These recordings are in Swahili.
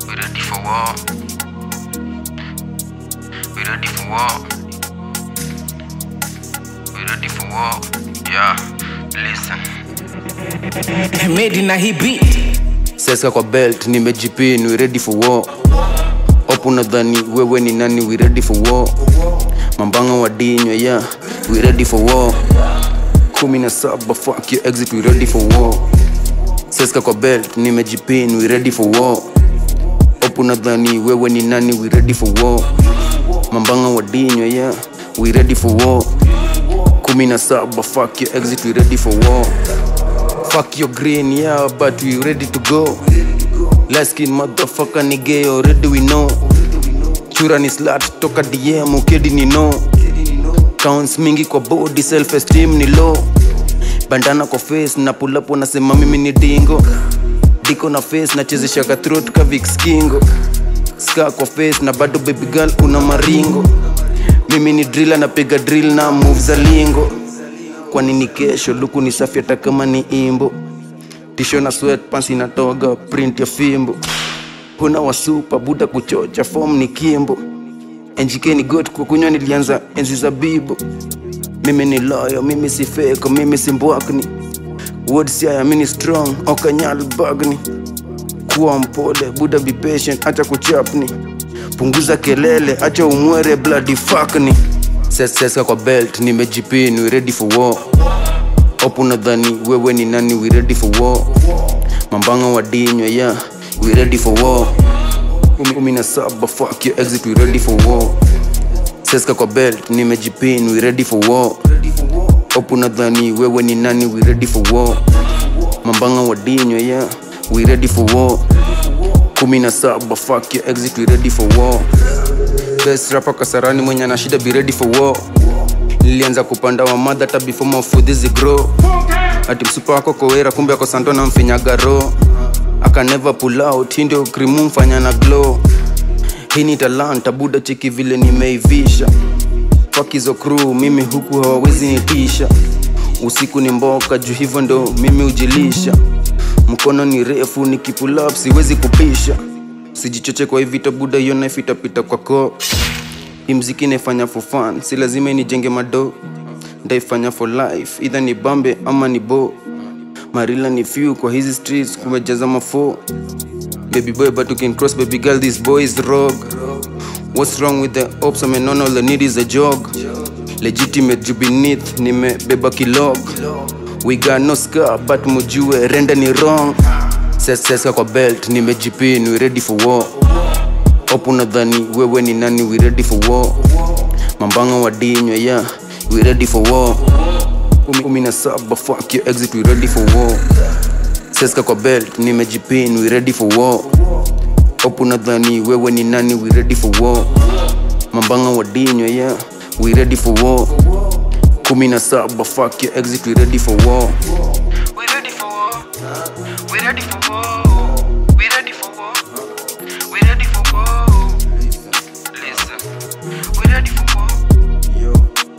We ready for war. We ready for war. We ready for war. Yeah, listen. made na hii beat Seska kwa belt, nimejipin, we ready for war. Opu nadhani wewe ni nani, we ready for war. Mambanga wa dinywa, yeah, we ready for war. Kumi na saba, fuck your exit, we ready for war. Seska kwa belt, nimejipin, we ready for war. Opu nadhani wewe ni nani, we ready for war. Mambanga wa dinywa, yeah, we ready for war. Kumi na saba, fuck your exit, we ready for war. Fuck your green, yeah, but we ready to go. Light skin motherfucker ni gay, already we know. Chura ni slut, toka DM, ukedi ni no. Counts mingi kwa body, self esteem ni low. Bandana kwa face, na pull up wanasema mimi ni dingo. Diko na face, nachezesha ka throat ka Vicks Kingo. Scar kwa face, na bado baby girl una maringo. Mimi ni driller, napiga drill na moves za lingo kwa nini kesho luku ni safi hata kama ni imbo tisho na sweatpants inatoga print ya fimbo huna wasupa buda kuchocha form ni kimbo NGK ni got kwa kunywa nilianza enzi za bibo mimi ni loyo mimi si fake mimi si mbwakni word siaya mimi ni strong okanyal bagni kuwa mpole buda be patient acha kuchapni punguza kelele acha umwere bloody fuckni seska kwa belt nimejipin we ready for war opu nadhani wewe ni nani we ready for war mambanga wa dinywa yeah we ready for war Kumi- kumi na saba fuck your exit we ready for war seska kwa belt nimejipin we ready for war opu nadhani wewe ni nani we ready for war mambanga wa dinywa yeah we ready for war kumi na saba fuck your exit we ready for war best rapper kasarani mwenye ana shida be ready for war nilianza kupanda wa madha hata before mafudhi zigrow ati msupa wako kowera kumbe ako santo na mfinyaga ro aka never pull out hii ndio krimu mfanya na glow hii ni talanta buda cheki vile nimeivisha fakizo crew mimi huku hawawezi nitisha usiku ni mboka juu hivyo ndo mimi ujilisha mkono ni refu nikipull up siwezi kupisha sijichoche kwa hivita buda hiyo knife itapita kwa koo hii mziki naifanya for fun si lazima inijenge mado ndaifanya for life either ni bambe ama ni bo marila ni few kwa hizi streets kumejaza mafo baby boy but you can cross baby girl this boy is rogue what's wrong with the ops I mean, all the need is a jog legitimate juu beneath nimebeba kilog we got no scar but mujue renda ni wrong Ses- seska kwa belt nimejipin we ready for war opu nadhani wewe ni nani we ready for war mambanga wa dinywa yeah we ready for war Kumi- kumi na saba fuck your exit we ready for war seska kwa belt nimejipin we ready for war opu nadhani wewe ni nani we ready for war mambanga wa dinywa yeah we ready for war kumi na saba fuck your exit we ready for war we ready for war we ready for war we ready for war we ready for war listen we ready for war Yo.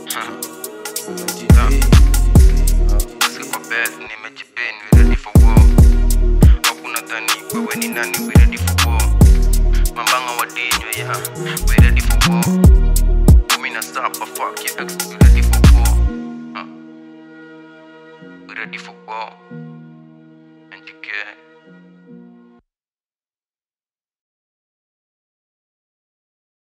Siko bed nimejipin we ready for war hakuna dhani wewe ni nani we ready for war mambanga wa dinywa yeah we ready for war kumi na saba fuck your ex we ready for war Huh. we ready for war